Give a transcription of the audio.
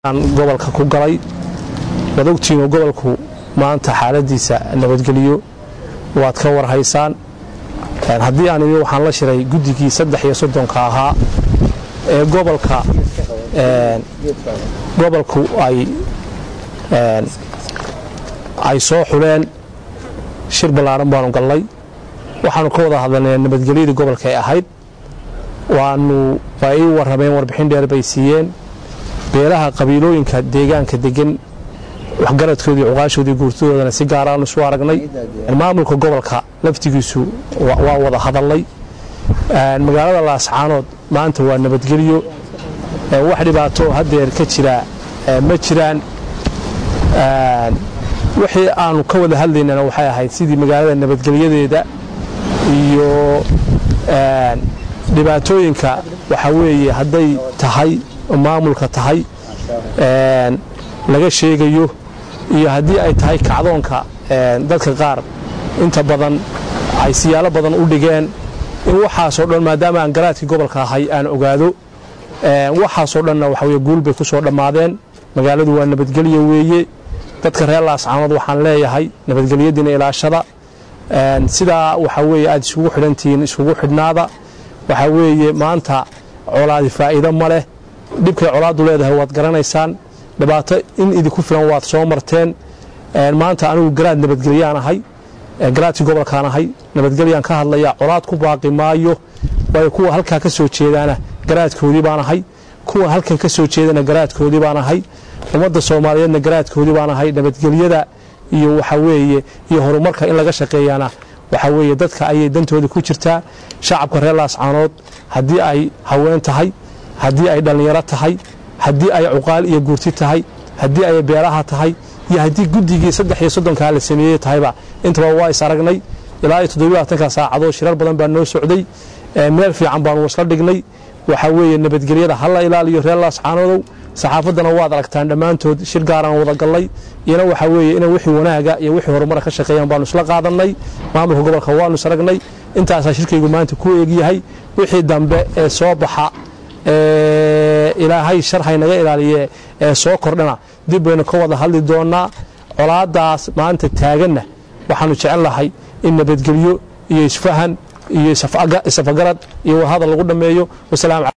gobolka ku galay waad ogtihiinoo gobolku maanta xaaladiisa nabadgeliyo waad ka warhaysaan haddii aan imi waxaan la shiray guddigii saddex iyo soddonka ahaa ee gobolka gobolku ay ay soo xuleen shir ballaaran baanu gallay waxaanu ka wada hadalnay nabadgelyadii gobolka ay ahayd waanu waa ii warrameen warbixin dheer bay siiyeen beelaha qabiilooyinka deegaanka degan waxgaradkoodii cuqaashoodii guurtadoodana si gaaraanu isu aragnay maamulka gobolka laftigiisu waa wada hadalnay magaalada laascaanood maanta waa nabadgelyo wax dhibaato hadeer ka jira ma jiraan wixii aanu ka wada hadlaynana waxay ahayd sidii magaalada nabadgelyadeeda iyo dhibaatooyinka waxaa weeye hadday tahay maamulka tahay laga sheegayo iyo haddii ay tahay kacdoonka dadka qaar inta badan ay siyaalo badan u dhigeen in waxaasoo dhan maadaama aan garaadkii gobolka ahay aan ogaado waxaasoo dhanna waxaweye guul bay ku soo dhammaadeen magaaladu waa nabadgelyo weeye dadka reer laascaanood waxaan leeyahay nabadgelyadiina ilaashada sidaa waxaa weeye aad isugu xidhantihiin iskugu xidhnaada waxaa weeye maanta colaadi faa'iido ma leh dhibkay colaaddu leedahay waad garanaysaan dhibaato in idinku filan waad soo marteen maanta anigu garaad nabadgelyaan ahay garaadkii gobolkaan ahay nabadgelyaan ka hadlaya colaad ku baaqi maayo waayo kuwa halkaa ka soo jeedaana garaadkoodii baan ahay kuwa halkan ka soo jeedana garaadkoodii baan ahay ummadda soomaaliyeedna garaadkoodii baan ahay nabadgelyada iyo waxaa weeye iyo horumarka in laga shaqeeyana waxaa weeye dadka ayay dantooda ku jirtaa shacabka reer laascaanood haddii ay haween tahay haddii ay dhallinyaro tahay haddii ay cuqaal iyo guurti tahay haddii ay beelaha tahay iyo haddii guddigii saddex iyo soddonkaa la sameeyey tahayba intaba waa is aragnay ilaa iyo toddobaatanka saacadood shirar badan baa noo socday meel fiican baanu isla dhignay waxaa weeye nabadgelyada hala ilaaliyo reer laascaanoodow saxaafaddana waad aragtaan dhammaantood shir gaaraan wada gallay iyana waxaa weeye ina wixii wanaaga iyo wixii horumara ka shaqeeyaan baanu isla qaadannay maamulka gobolka waanu is aragnay intaasaa shirkaygu maanta ku eegyahay wixii dambe ee soo baxa ilaahay shar haynaga ilaaliye ee soo kordhana dib baynu ka wada hadli doonnaa colaadaas maanta taaganna waxaanu jecel lahay in nabadgelyo iyo isfahan iyo isafagarad iyo wadahadal lagu dhammeeyo